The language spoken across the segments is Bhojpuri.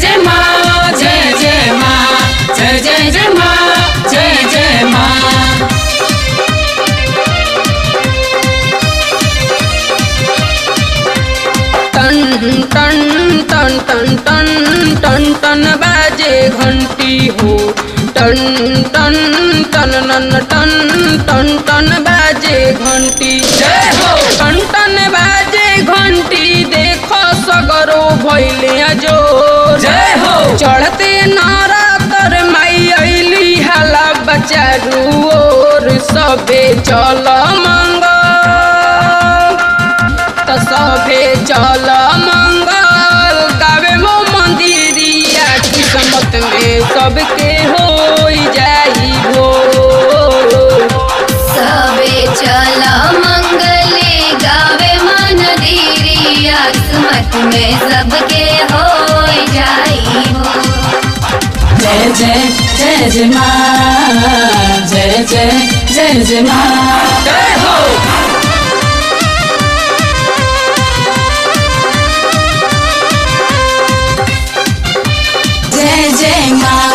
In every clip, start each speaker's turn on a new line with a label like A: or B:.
A: जय माँ जय जय माँ जय जय जय माँ जय जय माँ
B: टन टन टन टन टन टन टन बाजे घंटी हो टन टन टन नन टन टन टन बाजे घंटी
A: जय हो
B: टन टन बाजे घंटी देखो सगरो भैले जो
A: जय हो
B: चढ़ते नारा तर माई अली हाला बचारू और सबे चल मंगल त सभे चल मंगल गावे मो मंदिरिया किस्मत में सबके हो जाई भो
C: सबे चल मंगले गावे मन दीरिया किस्मत में सबके हो जाई हो
A: जय जय जय जय माँ जय जय जय जय माँ जय हो जय जय माँ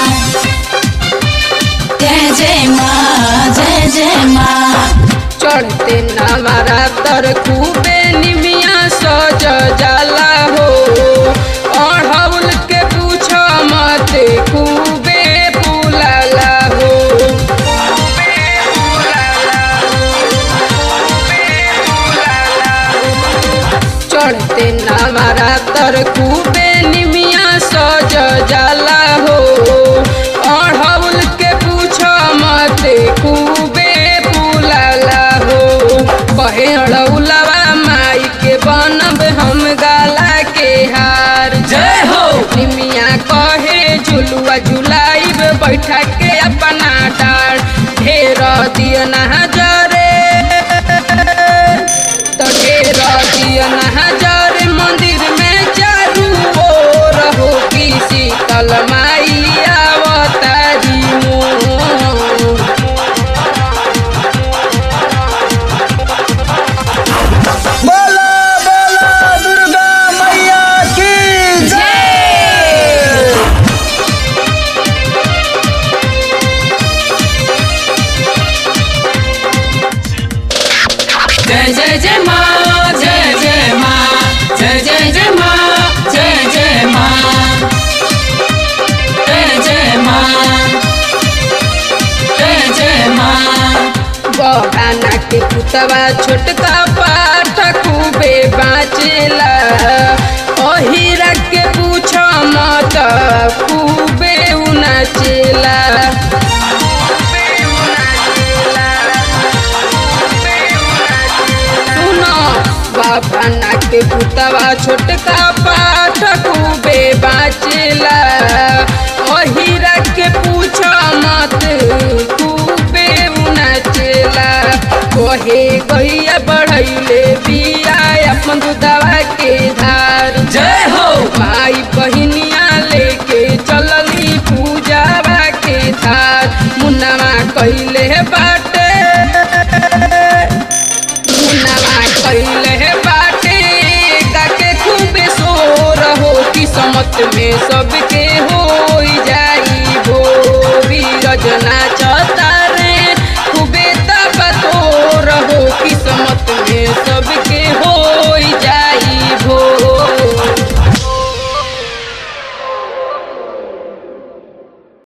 A: जय जय माँ जय जय माँ
B: चढ़ते नामारा तर खूबे निमिया सज जाला हो अढ़ौल के पूछ मत खूबे फूलाला हो खूबे फूलाला हो, खूबे फूलाला हो। चढ़ते नामारा तर खूबे निमिया सज जाला हो अढ़ौल के पूछ मत खूबे फूलाला हो कहे अड़ौलवा माई के बनब हम गाला के हार
A: जय हो
B: निमिया कहे झुलुआ झुलाइब बैठा के अपना डार ढेर दिया नजरे तो ढेर दिया नजरे मंदिर में चारू ओर हो की शीतल माई अवतारी मोर
D: बोला बोला दुर्गा मैया की जय
A: जय जय जय माँ जय जय माँ जय जय जय माँ जय जय माँ जय जय माँ जय जय माँ
B: बहाना के पुतवा छोटका पाठ खूबे बाँचेला अहिरा के पूछ मत खूबे उनाचेला सुनो बहाना के पुतवा छोटका पाठ खूबे बाँचेला अहिरा के पूछ मत खूबे उनाचेला कहे गैया बढ़ैले बिया अपन दूधवा के धार
A: जय हो
B: माई बहिनिया लेके चलली पूजावा के धार मुन्नावा कैले बाटे मुन्नावा कैले बाटे गाके खूबे शोर हो किस्मत में सबके